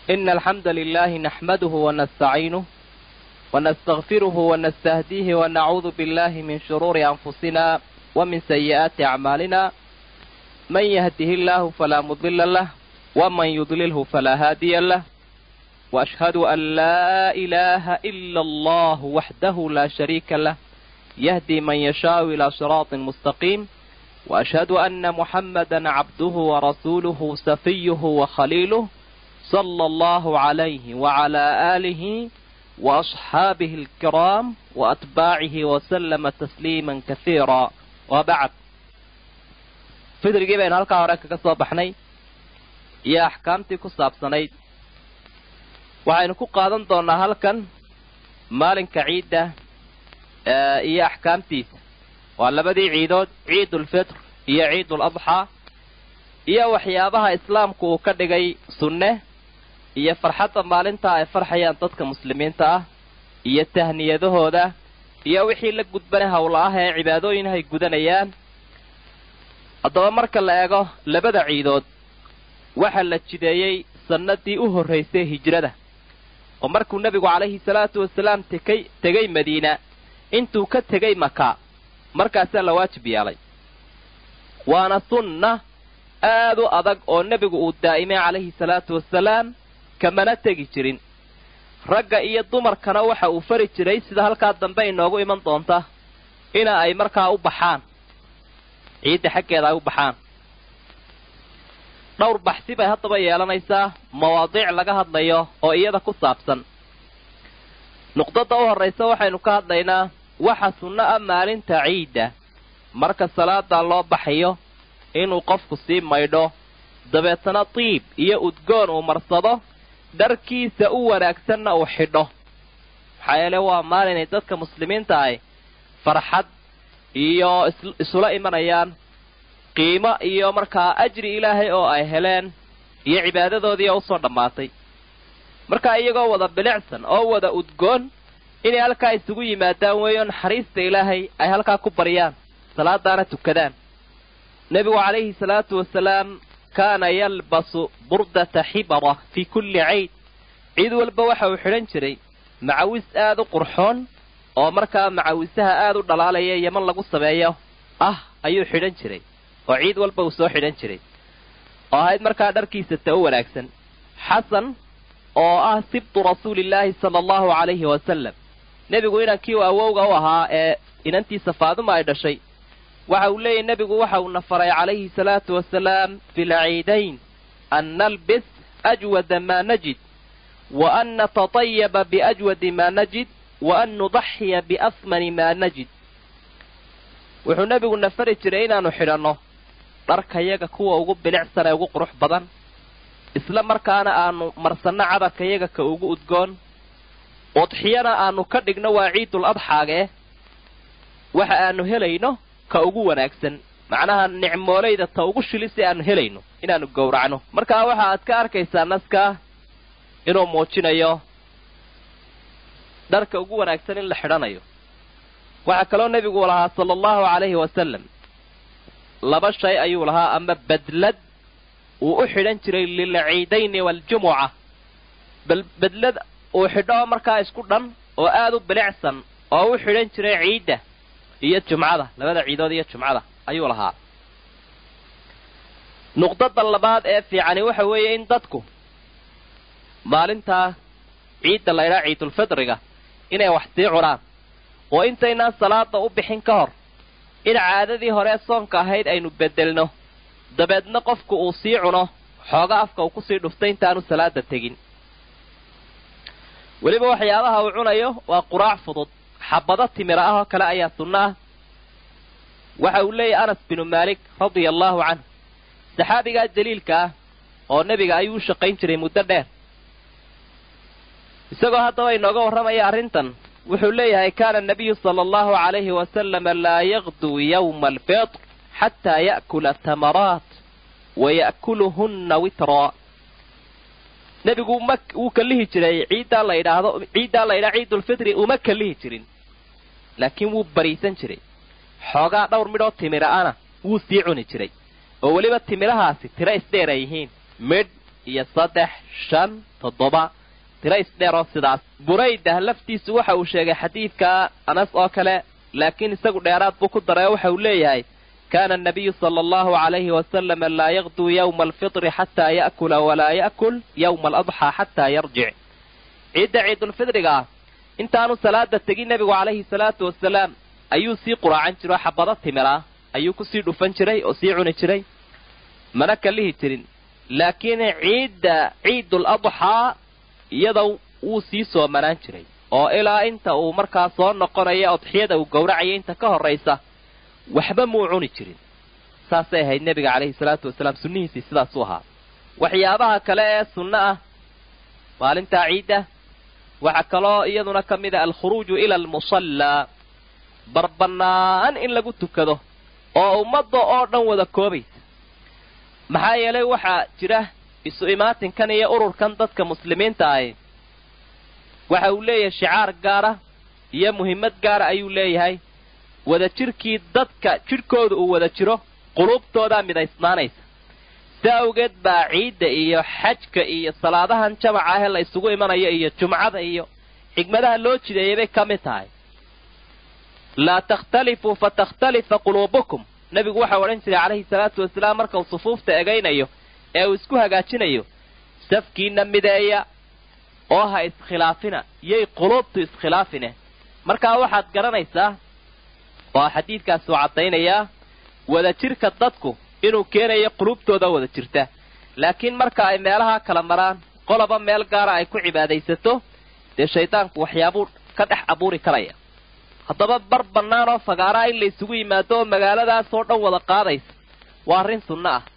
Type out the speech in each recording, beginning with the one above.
إن الحمد لله نحمده ونستعينه ونستغفره ونستهديه ونعوذ بالله من شرور أنفسنا ومن سيئات أعمالنا من يهده الله فلا مضل له ومن يضلله فلا هادي له وأشهد أن لا إله إلا الله وحده لا شريك له يهدي من يشاء إلى صراط مستقيم وأشهد أن محمدا عبده ورسوله سفيه وخليله صلى الله عليه وعلى آله وأصحابه الكرام وأتباعه وسلم تسليما كثيرا وبعد fidrigii baynu halkaa hore kaga soo baxnay iyo axkaamtii ku saabsanayd waxaynu ku qaadan doonnaa halkan maalinka ciidda iyo axkaamtiisa waa labadii ciidood ciidulfitr iyo ciidul adxaa iyo waxyaabaha islaamku uu ka dhigay sunne iyo farxadda maalintaa ay farxayaan dadka muslimiinta ah iyo tahniyadahooda iyo wixii la gudbana howla ah ee cibaadooyin ay gudanayaan haddaba marka la eego labada ciidood waxaa la jideeyey sannadii u horraysay hijrada oo markuu nebigu calayhi salaatu wasalaam tekay tegay madiina intuu ka tegay maka markaasaa la waajib yeelay waana sunna aad u adag oo nebigu uu daa'imay calayhi salaatu wasalaam kamana tegi jirin ragga iyo dumarkana waxa uu fari jiray sida halkaa dambe inoogu iman doonta ina ay markaa u baxaan ciidda xaggeeda ay u baxaan dhowr baxsi bay haddaba yeelanaysaa mawaadiic laga hadlayo oo iyada ku saabsan nuqdada u horraysa waxaynu ka hadlaynaa waxa sunno ah maalinta ciidda marka salaada loo baxayo inuu qofku sii maydho dabeetana diib iyo udgoon uu marsado dharkiisa u wanaagsanna uu xidho maxaa yeele waa maalinay dadka muslimiinta ahy farxad iyo isula imanayaan qiimo iyo markaa ajri ilaahay oo ay heleen iyo cibaadadoodii oo usoo dhammaatay markaa iyagoo wada bilicsan oo wada udgoon inay halkaa isugu yimaadaan weeyo naxariista ilaahay ay halkaa ku baryaan salaadaana tukadaan nebigu calayhi salaatu wasalaam kaana yalbasu burdata xibara fii kulli cayd ciid walba waxa uu xidhan jiray macawis aad u qurxoon oo markaa macawisaha aad u dhalaalaya yeman lagu sameeyo ah ayuu xidhan jiray oo ciid walba uu soo xidhan jiray oo ahayd markaa dharkiisa ta u wanaagsan xasan oo ah sibtu rasuulillaahi sala allahu calayhi wasalam nebigu inankii uu awowga u ahaa ee inantiisa faaduma ay dhashay waxa uu leeyahy nebigu waxa uuna faray calayhi salaatu wasalaam fi lciidayn an nalbis ajwada maa najid wa an natatayaba biajwadi maa najid wa an nudaxiya biasmani maa najid wuxuu nebigu na fari jiray inaannu xidhanno dharkayaga kuwa ugu bilicsan ee ugu qurux badan isla markaana aanu marsanno cadarkayaga ka ugu udgoon udxiyana aanu ka dhigno waa ciidul adxaagee waxa aanu helayno ka ugu wanaagsan macnaha nicmoolayda ta ugu shili si aanu helayno inaannu gowracno markaa waxa aad ka arkaysaa naskaa inuu muujinayo dharka ugu wanaagsan in la xidhanayo waxaa kaloo nebigu lahaa sala allahu calayhi wasalam laba shay ayuu lahaa ama badlad uu u xidhan jiray lilciidayni waaljumuca badlad uu xidho markaa isku dhan oo aad u bilicsan oo u xidhan jiray ciidda iyo jumcada labada ciidood iyo jumcada ayuu lahaa nuqdada labaad ee fiicani waxa weeye in dadku maalintaa ciidda laydhaa ciidulfidriga inay wax sii cunaan oo intaynaan salaada u bixin ka hor in caadadii horee soonka ahayd aynu beddelno dabeedna qofku uu sii cuno xooga afka uu kusii dhuftay intaanu salaada tegin weliba waxyaabaha uu cunayo waa quraac fudud xabado timira ah oo kale ayaa sunno ah waxa uu leeyahy anas binu maalik radia allaahu canhu saxaabigaa jaliilka ah oo nebiga ayuu u shaqayn jiray muddo dheer isagoo haddaba inooga warramaya arrintan wuxuu leeyahay kaana nabiyu sala allahu calayhi wasalama laa yaqduu yawma alfitr xataa ya'kula tamaraat wa ya'kuluhunna witraa nebigu ma wuu kallihi jiray ciiddaa la yidhaahdo ciiddaa la yidhaha ciidulfitri uma kallihi jirin laakiin wuu bariisan jiray xoogaa dhowr midhoo timira-ana wuu sii cuni jiray oo weliba timirahaasi tiro isdheer ay yihiin midh iyo saddex shan toddoba tiro isdheer oo sidaas buraydah laftiisu waxa uu sheegay xadiidka anas oo kale laakiin isagu dheeraad buu ku daray oo waxa uu leeyahay kana anabiyu sala allahu calayhi wasalama laa yaqduu yowma alfitri xataa ya'kula walaa ya'kul yowma aladxaa xataa yarjic ciidda ciidulfidriga ah intaanu salaada tegin nebigu calayhi salaatu wasalaam ayuu sii quraacan jiro xabado timira ayuu kusii dhufan jiray oo sii cuni jiray mana kalihi jirin laakiin ciidda ciidul adxaa iyada wuu sii soomanaan jiray oo ilaa inta uu markaa soo noqonaya odxiyada uu gowracaya inta ka horraysa waxba muu cuni jirin saasay ahayd nebiga calayhi salaatu wasalaam sunnihiisii sidaasuu ahaa waxyaabaha kale ee sunno ah maalintaa ciidda waxaa kaloo iyaduna ka mid a alkhuruuju ila almusallaa barbannaan in lagu tukado oo ummadda oo dhan wada koobaysa maxaa yeelay waxaa jira isu imaatinkan iyo ururkan dadka muslimiinta ahi waxa uu leeyahay shicaar gaara iyo muhimmad gaara ayuu leeyahay wada jirkii dadka jidhkooda uu wada jiro quluubtoodaa midaysnaanaysa si awgeed baa ciidda iyo xajka iyo salaadahan jamaca ahee la isugu imanayo iyo jumcada iyo xigmadaha loo jideeyay bay ka mid tahay laa takhtalifuu fatakhtalifa quluubukum nebigu waxau odhan jiray calayhi salaatu wasalaam marka uu sufuufta egaynayo ee uu isku hagaajinayo safkiina mideeya oo ha iskhilaafina yay quluubtu iskhilaafine markaa waxaad garanaysaa oo xadiidkaas uu caddaynayaa wada jirka dadku inuu keenayo quluubtooda wada jirta laakiin marka ay meelaha kala maraan qoloba meel gaara ay ku cibaadaysato dee shaydaanku waxyaabuu ka dhex abuuri karaya haddaba bar bannaan oo fagaaraa in la isugu yimaado oo magaaladaasoo dhan wada qaadaysa waa arrin sunno ah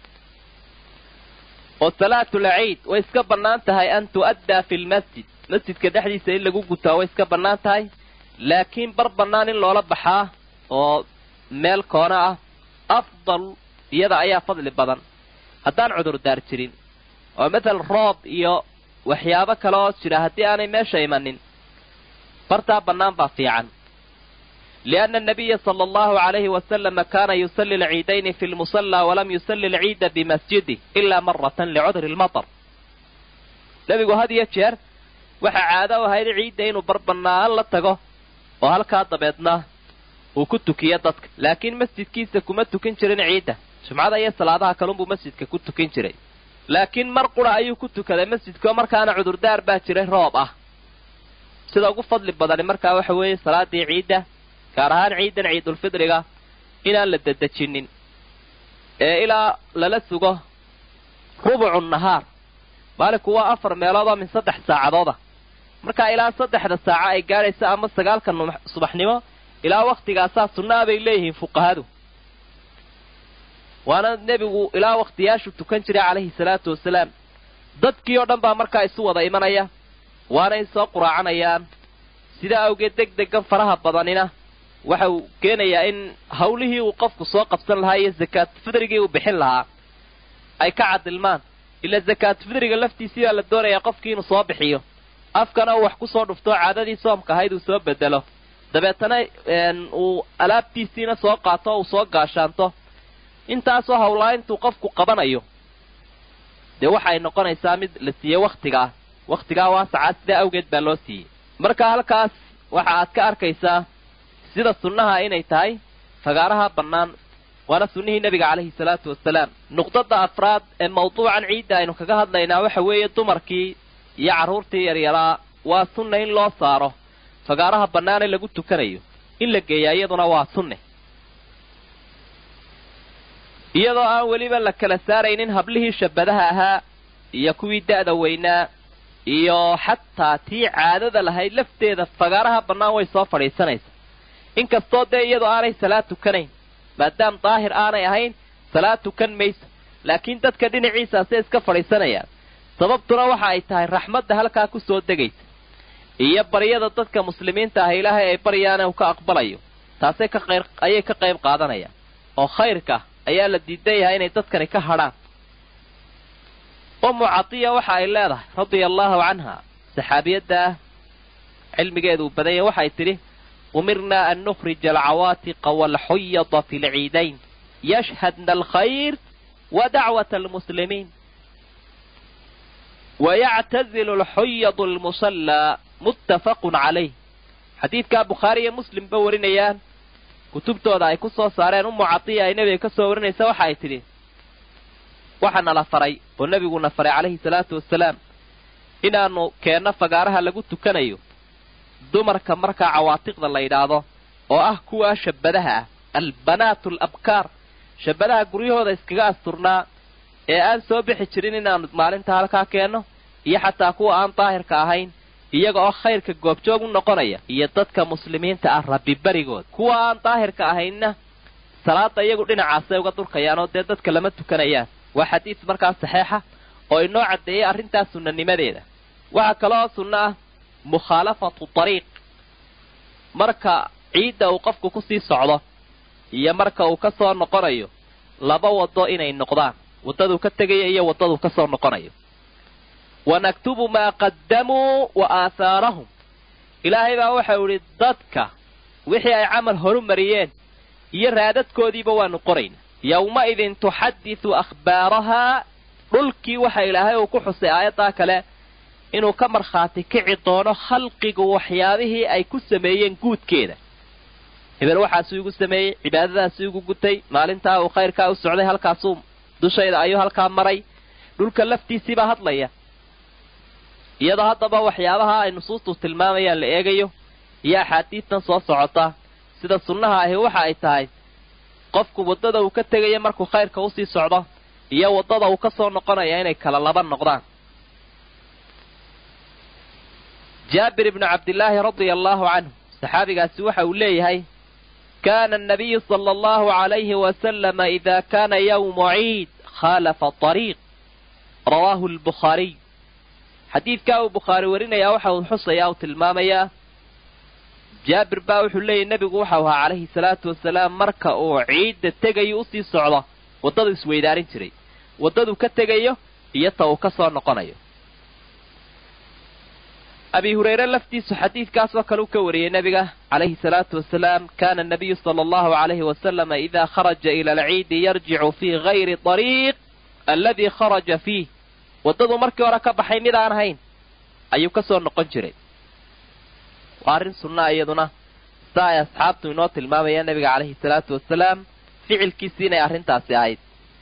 oo salaatul ciid way iska bannaan tahay an tu'addaa fi lmasjid masjidka dhexdiisa in lagu gutaa way iska bannaan tahay laakiin bar bannaan in loola baxaa oo meel koona ah afdal iyada ayaa fadli badan haddaan cudurdaar jirin oo matal roob iyo waxyaabo kale oo jira haddii aanay meesha imanin bartaa bannaan baa fiican lianna anabiya sala allahu calayhi wasalama kaana yusalli alciidayni fi lmusallaa walam yusalli alciida bimasjidih ilaa maratan licudri lmatar nebigu had iyo jeer waxaa caado u ahayd ciidda inuu bar bannaan la tago oo halkaa dabeedna uu ku tukiyo dadka laakiin masjidkiisa kuma tukin jirin ciidda jumcada iyo salaadaha kalunbuu masjidka ku tukin jiray laakiin mar qura ayuu ku tukaday masjidkao markaana cudurdaar baa jiray roob ah sida ugu fadli badani markaa waxa weeye salaadii ciidda gaar ahaan ciidan ciidulfidriga inaan la dedejinin ee ilaa lala sugo rubucu nahaar maalinku waa afar meelood oo min saddex saacadooda markaa ilaa saddexda saaco ay gaadhaysa ama sagaalka subaxnimo ilaa waktigaasaa sunnaa bay leeyihiin fuqahadu waana nebigu ilaa wakhtiyaashu tukan jiray calayhi salaatu wasalaam dadkii oo dhan baa markaa isu wada imanaya waanay soo quraacanayaan sidaa awgeed deg degan faraha badanina waxa uu keenayaa in hawlihii uu qofku soo qabsan lahaa iyo zakaat fidrigii uu bixin lahaa ay ka cadilmaan ila zakaat fidriga laftiisii baa la doonayaa qofkii inuu soo bixiyo afkana uu wax ku soo dhufto caadadii soomka ahayd uu soo bedelo dabeetana uu alaabtiisiina soo qaato uu soo gaashaanto intaasoo hawlaa intuu qofku qabanayo dee waxay noqonaysaa mid la siiyey wakhtigaa wakhtigaa waasacaa sidaa awgeed baa loo siiyey marka halkaas waxa aad ka arkaysaa sida sunnaha inay tahay fagaaraha bannaan waana sunnihii nebiga calayhi salaatu wasalaam nuqdada afraad ee mawduucan ciidda aynu kaga hadlaynaa waxa weeye dumarkii iyo carruurtii yaryaraa waa sunna in loo saaro fagaaraha bannaane lagu tukanayo in la geeyaa iyaduna waa sunne iyadoo aan weliba la kala saaraynin hablihii shabadaha ahaa iyo kuwii da'da weynaa iyo xataa tii caadada lahayd lafteeda fagaaraha bannaan way soo fadhiisanaysa inkastoo dee iyadoo aanay salaad tukanayn maadaam daahir aanay ahayn salaad tukan mayso laakiin dadka dhinaciisaasay iska fadhiisanayaan sababtuna waxa ay tahay raxmadda halkaa ku soo degaysa iyo baryada dadka muslimiinta ah ilaahay ay baryaane uu ka aqbalayo taasay ka qayr ayay ka qayb qaadanayaan oo khayrka ayaa la diidan yahay inay dadkani ka hadhaan ummu catiya waxa ay leedahay radia allaahu canha saxaabiyadda ah cilmigeedu uu badan yahay waxay tidhi umirnaa an nukhrija alcawaatiqa waalxuyada fi lciidayn yashhadna alkhayr wa dacwata almuslimiin wayactazilu alxuyadu almusallaa muttafaqun calayh xadiidkaa bukhaari iyo muslimba warinayaan kutubtooda ay ku soo saareen umu cadiya ay nebiga ka soo warinaysa waxa ay tidhi waxa nala faray oo nebiguna faray calayhi salaatu wasalaam inaannu keenno fagaaraha lagu tukanayo dumarka markaa cawaatiqda la yidhaahdo oo ah kuwaa shabbadaha ah albanaatu alabkaar shabbadaha guryahooda iskaga asturnaa ee aan soo bixi jirin inaannu maalinta halkaa keenno iyo xataa kuwa aan daahirka ahayn iyaga oo khayrka goobjoog u noqonaya iyo dadka muslimiinta ah rabbi berigood kuwa aan daahirka ahaynna salaada iyagu dhinacaasay uga durkayaan oo dee dadka lama tukanayaan waa xadiid markaa saxeixa oo inoo caddeeyay arrintaas sunnanimadeeda waxaa kaloo sunno ah mukhaalafatu tariiq marka ciidda uu qofku kusii socdo iyo marka uu ka soo noqonayo laba waddo inay noqdaan waddaduu ka tegaya iyo waddaduu ka soo noqonayo wa naktubu maa qaddamuu wa aahaarahum ilaahay baa waxau idhi dadka wixii ay camal horu mariyeen iyo raadadkoodiiba waanu qorayna yowma-idin tuxadisu akhbaarahaa dhulkii waxa ilaahay uu ku xusay aayaddaa kale inuu ka markhaati kici doono khalqigu waxyaabihii ay ku sameeyeen guudkeeda hebel waxaasuu igu sameeyey cibaadadaasuu igu gutay maalintaa uu khayrkaa u socday halkaasuu dushayda ayuu halkaa maray dhulka laftiisiibaa hadlaya iyadoo haddaba waxyaabaha ay nusuustu tilmaamayaan la eegayo iyo axaadiistan soo socota sida sunnaha ahi waxa ay tahay qofku waddada uu ka tegaya markuu khayrka usii socdo iyo waddada uu ka soo noqonaya inay kala laba noqdaan jaabir ibnu cabdillaahi radia allaahu canhu saxaabigaasi waxa uu leeyahay kaana annabiyu sala allahu calayhi wasalama idaa kaana yawmu ciid khaalafa ariiq rawaahu albukhaariy xadiidkaa uu bukhaari warinayaa waxa uu xusayaa uu tilmaamayaa jaabir baa wuxuu leeyahy nebigu waxau ahaa calayhi salaatu wasalaam marka uu ciidda tegayo usii socdo waddadu isweydaarin jiray waddaduu ka tegayo iyo ta uu ka soo noqonayo abi hurayre laftiisu xadiidkaasoo kale u ka wariyey nebiga calayhi salaatu wasalaam kana anabiyu sala allahu calayhi wasalama idaa kharaja ila alciidi yarjicu fii gayri ariiq alladii kharaja fiih waddaduu markii hore ka baxay mid aan ahayn ayuu ka soo noqon jiray waa arrin sunnaa iyaduna sida ay asxaabtu inoo tilmaamayaan nebiga calayhi salaatu wasalaam ficilkiisii inay arrintaasi ahayd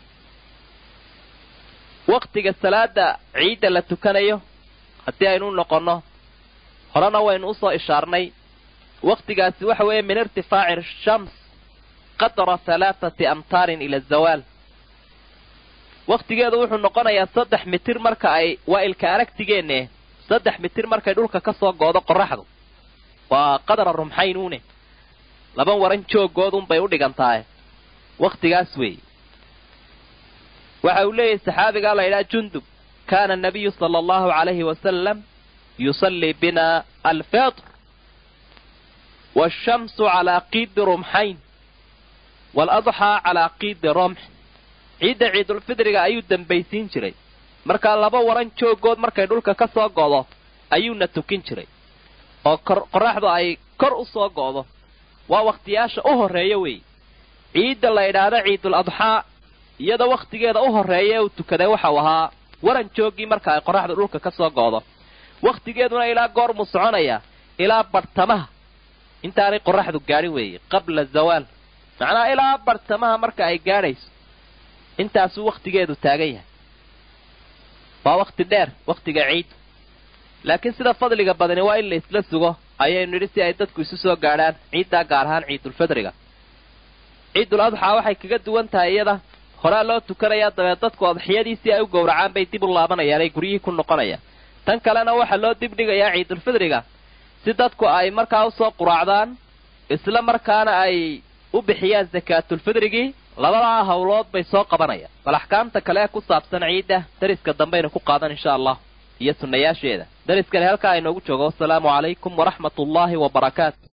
waktiga salaada ciidda la tukanayo haddii aynu noqonno horena waynu usoo ishaarnay wakhtigaasi waxa weeye min irtifaaci shams qadra halaathati amtaarin ila azawaal wakhtigeedu wuxuu noqonayaa saddex mitir marka ay waa ilka aragtigeenne saddex mitir markay dhulka ka soo goodo qoraxdu waa qadra rumxaynuune laba waran jooggoodunbay u dhigantahay wakhtigaas weeye waxa uu leeyahay saxaabigaa la ydhaha jundub kaana anabiyu sala allahu calayhi wasalam yusallii bina alfitr waashamsu calaa qiidi rumxayn waaladxaa calaa qiidi romx ciidda ciidulfidriga ayuu dembaysiin jiray markaa laba waran jooggood markay dhulka ka soo go'do ayuuna tukin jiray oo qoraxdu ay kor u soo go'do waa wakhtiyaasha u horreeya weeye ciidda la idhaahdo ciidul adxaa iyada wakhtigeeda u horreeya ee uu tukaday waxau ahaa waran jooggii marka ay qoraxdu dhulka ka soo go'do wakhtigeeduna ilaa goormuu soconayaa ilaa barhtamaha intaanay qoraxdu gaadhin weeye qabla zawaal macnaha ilaa barhtamaha marka ay gaadhayso intaasuu wakhtigeedu taagan yahay waa wakhti dheer wakhtiga ciiddu laakiin sida fadliga badani waa in la isla sugo ayaynu nidhi si ay dadku isu soo gaadhaan ciiddaa gaar ahaan ciidulfidriga ciidul adxaa waxay kaga duwan tahay iyada horaa loo tukanayaa dabeed dadku adxiyadiisii ay u gowracaan bay dib u laabanayaan ay guryihii ku noqonayaan tan kalena waxaa loo dibdhigayaa ciidulfidriga si dadku ay markaa usoo quraacdaan isla markaana ay u bixiyaan sakaatulfidrigii labadaa hawlood bay soo qabanayaan bal axkaamta kale ku saabsan ciidda dariska dambaynu ku qaadan insha allah iyo sunnayaasheeda dariskani halkaa inoogu joogo wasalaamu calaykum waraxmat ullaahi wa barakaatu